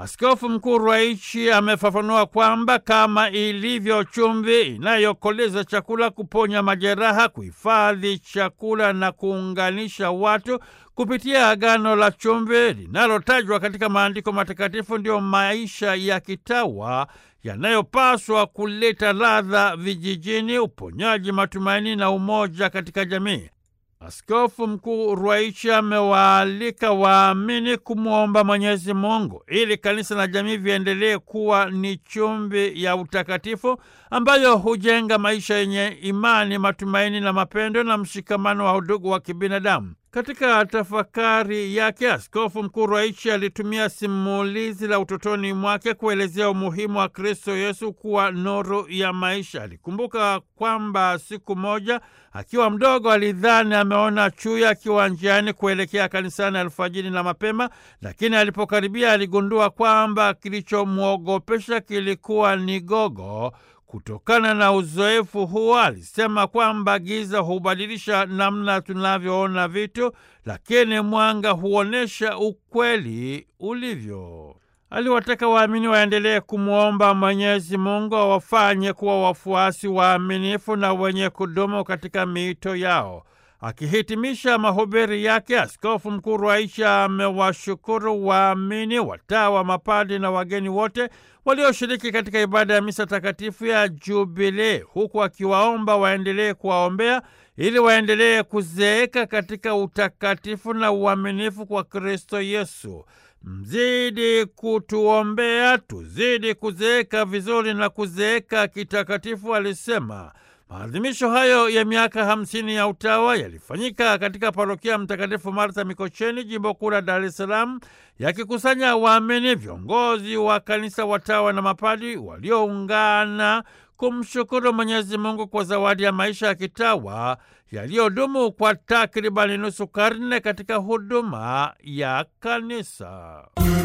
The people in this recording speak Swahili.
Askofu Mkuu Ruwaichi amefafanua kwamba kama ilivyo chumvi inayokoleza chakula, kuponya majeraha, kuhifadhi chakula na kuunganisha watu kupitia agano la chumvi linalotajwa katika maandiko matakatifu, ndiyo maisha ya kitawa yanayopaswa kuleta ladha vijijini, uponyaji, matumaini na umoja katika jamii. Askofu Mkuu Ruwaichi amewaalika waamini kumwomba Mwenyezi Mungu ili kanisa na jamii viendelee kuwa ni chumvi ya utakatifu ambayo hujenga maisha yenye imani, matumaini na mapendo na mshikamano wa udugu wa kibinadamu. Katika tafakari yake, Askofu Mkuu Ruwaichi alitumia simulizi la utotoni mwake kuelezea umuhimu wa Kristo Yesu kuwa nuru ya maisha. Alikumbuka kwamba siku moja akiwa mdogo alidhani ameona chui akiwa njiani kuelekea kanisani alfajiri na mapema, lakini alipokaribia aligundua kwamba kilichomwogopesha kilikuwa ni gogo. Kutokana na uzoefu huo, alisema kwamba giza hubadilisha namna tunavyoona vitu, lakini mwanga huonyesha ukweli ulivyo. Aliwataka waamini waendelee kumwomba Mwenyezi Mungu awafanye kuwa wafuasi waaminifu na wenye kudumu katika miito yao. Akihitimisha mahubiri yake, Askofu Mkuu Ruwaichi amewashukuru waamini, watawa, mapadi na wageni wote walioshiriki katika ibada ya misa takatifu ya Jubilee, huku akiwaomba waendelee kuwaombea ili waendelee kuzeeka katika utakatifu na uaminifu kwa Kristo Yesu. Mzidi kutuombea tuzidi kuzeeka vizuri na kuzeeka kitakatifu, alisema. Maadhimisho hayo ya miaka hamsini ya utawa yalifanyika katika parokia Mtakatifu Martha Mikocheni, jimbo kuu la Dar es Salaam, yakikusanya waamini, viongozi wa kanisa, watawa na mapadi walioungana kumshukuru Mwenyezi Mungu kwa zawadi ya maisha ya kitawa yaliyodumu kwa takribani nusu karne katika huduma ya kanisa.